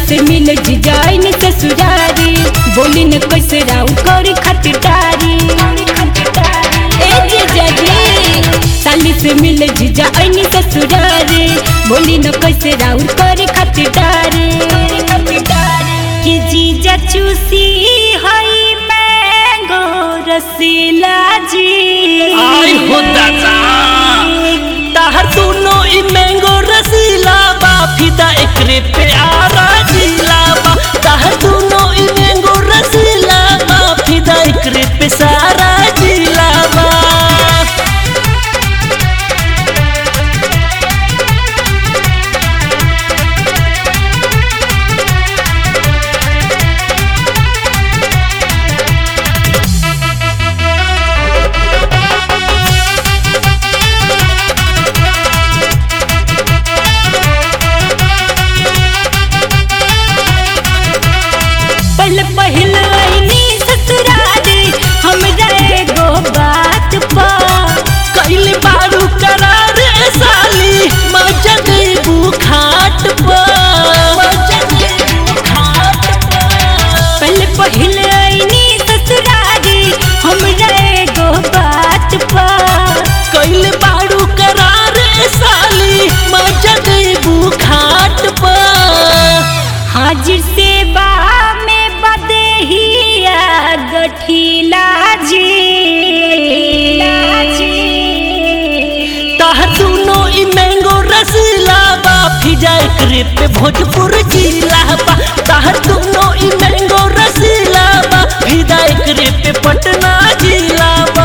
से मिल जाइन ससुरारी बोली न कैसे राउ करी खतदारी ए जीजा जी साली से मिल जाइन ससुरारी बोली न कैसे राउ करी खतदारी कि जीजा चूसी हई मैंगो रसीला जी आई हो दादा ताहर दोनों ई मैंगो रसीला बा फिदा एकरे पे आरा जिला बा ताहर दोनों ई मैंगो रसीला बा फिदा एकरे पे सारा जिला बा पहले पहिल आईनी ससुरारी हमरा एगो बात पा कैली बारू करार ए साली मजा देबू खाट पर मजा देबू खाट पर पहले पहिल आईनी ससुरारी हमरा एगो बात पा कैले बारू करार ए साली मजा देबू खाट पर हाजिर सेवा में बदेहिया गठिला जी ताह दोनों ई मैंगो रसीला बा फिजा एकरे पे भोजपुर जिला बा ताह दोनों ई मैंगो रसीला बा फिजा एकरे पे पटना जिला बा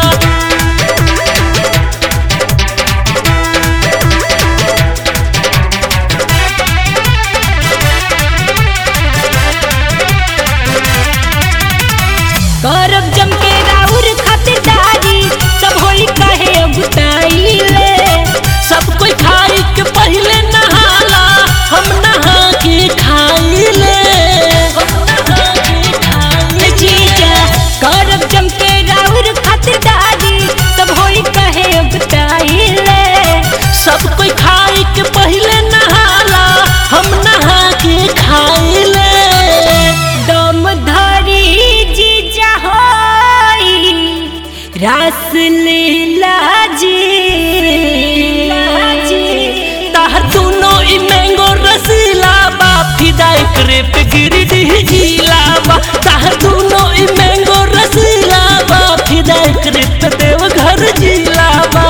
करब जम के राउर खतदारी सब होई कहे अबुताइले सब कोई खाई के पहले नहाला हम नहा के खाई ले हम नहा के खाई जीजा करब जम के राउर खतदारी सब होई कहे अबुताइले सब कोई खाई के पहले नहाला हम नहा के खाई ले दम धरी जीजा होई रास लीला जी ताहर दोनों ई मैंगो रसीला बा फिदा एकरे पे गिरडीह जिला बा ताहर दोनों ई मैंगो रसीला बा फिदा एकरे पे देवघर जिला बा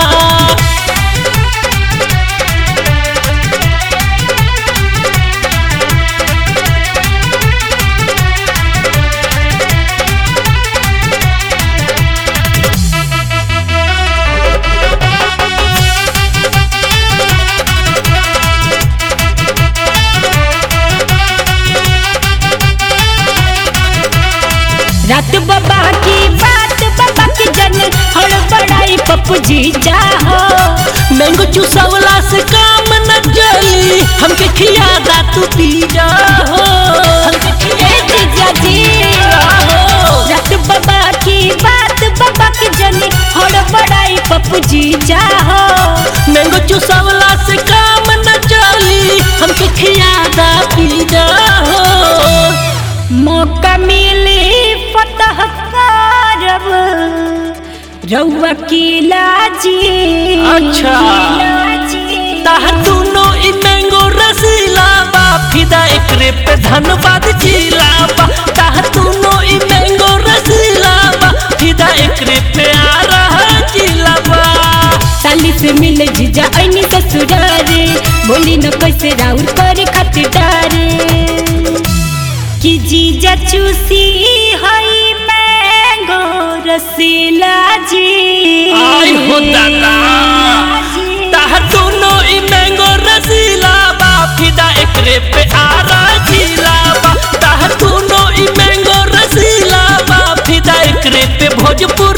रात बाबा की बात बाबा की जन हड़ बड़ाई पप्पू जी जाहो मैंगो चूसवला से काम न चली हमके खियादा तू पी जा हो हमके ए खियादा जीजा जी रात बाबा की बात बाबा की जन हड़ बड़ाई पप्पू जी जाहो मैंगो चूसवला से काम न चली हमके खियादा पी जा हो मौका मिली फतह करब रउआ किला जी अच्छा। किला जी। ताहर दोनों ई मैंगो रसीला बा फिदा एकरे पे धनबाद जिला बा ताहर दोनों ई मैंगो रसीला बा फिदा एकरे पे आ रहा जिला बा साली से मिल जीजा ऐनी ससुरारे बोली न कैसे राउर करे खतदारे कि जीजा चूसी हई मैंगो रसीला जी आई हो दादा ताहर दोनों ई मैंगो रसीला बा फिदा एकरे पे आरा जिला बा ताहर दोनों ई मैंगो रसीला बा फिदा एकरे पे भोजपुर